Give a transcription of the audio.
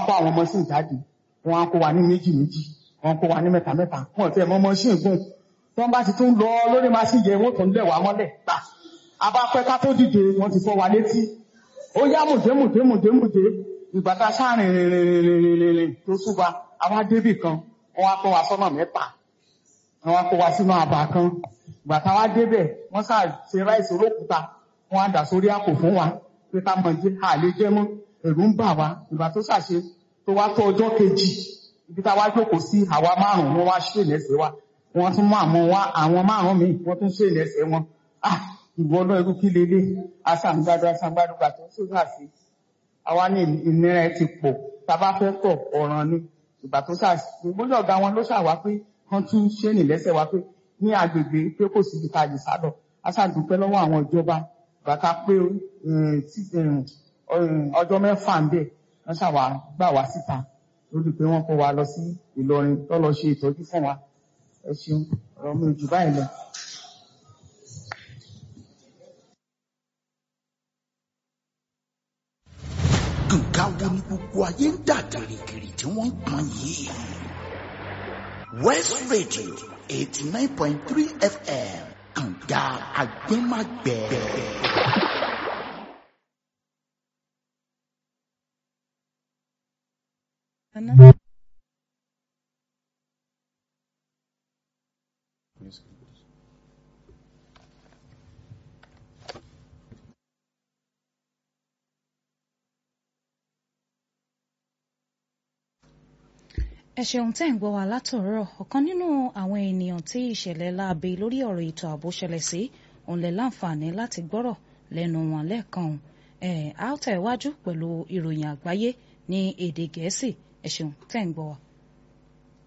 kó àwọn mọ́ṣíìnì jáde wọ́n á kó wa ní méjì méjì wọ́n kó wa ní mẹ́ta mẹ́ta wọ́n ti ẹ̀ mọ́ mọ́ṣíìnì gùn tí wọ́n bá ti tún lọ lórí machine yẹn wọ́n tún lẹ̀ wá mọ́lẹ̀ gbà abápẹ́ ká tó dìde wọ́n ti fọ́ wa létí ó yá mùdé mùdé mùdé mùdé ìgbà tá a sáàrin rìnrìnrìnrìnrìn tó súba àwa débì kan wọ́n á kó wa sọ́nà mẹ́ta wọ́n á kó wa sínú àbà kan ìgbà tá a wá débẹ̀ wọ́n sá ṣe ráìsì olókùúta wọ́n á dà sórí àpò fún wa pé ká mọ̀ jẹ́ àlè jẹ́ mọ́ ẹ̀rù ń bà wá ìgbà tó ṣàṣe tó wá tó ọjọ́ kejì ibi tá a wá jókòó sí àwa márùn-ún wọ́n wá ṣe lẹ́sẹ̀ wa wọ́n tún mú àwọn wá àwọn márùn-ún míì wọ́n tún ṣe lẹ́sẹ̀ wọn ah ìwọ náà irú kí lélẹ̀ aṣàǹgbádùn aṣàǹgbádùn gbà tó ṣùgbà sí àwa ní ìnira ẹ ti pọ̀ tá a bá fẹ́ tọ̀ ọ̀ràn ni ìgbà tó ṣàṣe ìgbóná ọ̀gá wọn ló ṣàwá pé wọ́n tún ṣe ní lẹ́sẹ̀ wa pé ní agbègbè pé kò síbi tá a lè sálọ aṣàdúpẹ́ lọ́wọ́ àwọn ìjọba bàtà pé ọjọ́ mẹ́fà ń bẹ̀ wọ́n ṣàwà gbà wá síta lórí pé wọ́n kó wa lọ sí Ìlọrin tó lọ ṣe ìtọ́jú fún wa ẹ ṣeun ọ̀rọ̀ mi ò jù báyìí lọ. nǹkan wo ni gbogbo ayé ń dà gìrìgìrì tí wọ́n ń pọn yìí. West Radio eighty nine point three FM kànga agbẹ́magbẹ́. ẹ ṣeun tẹ́ ń gbọ́ wa látọ̀rọ̀ ọ̀kan nínú àwọn ènìyàn tí ìṣẹ̀lẹ̀ láabe lórí ọ̀rọ̀ ètò ààbò ṣẹlẹ̀ sí òun lè láǹfààní láti gbọ́rọ̀ lẹ́nu wọn lẹ́ẹ̀kan ẹ̀ á tẹ̀ wájú pẹ̀lú ìròyìn àgbáyé ní èdè gẹ̀ẹ́sì ẹ ṣeun tẹ́ ń gbọ́ wa.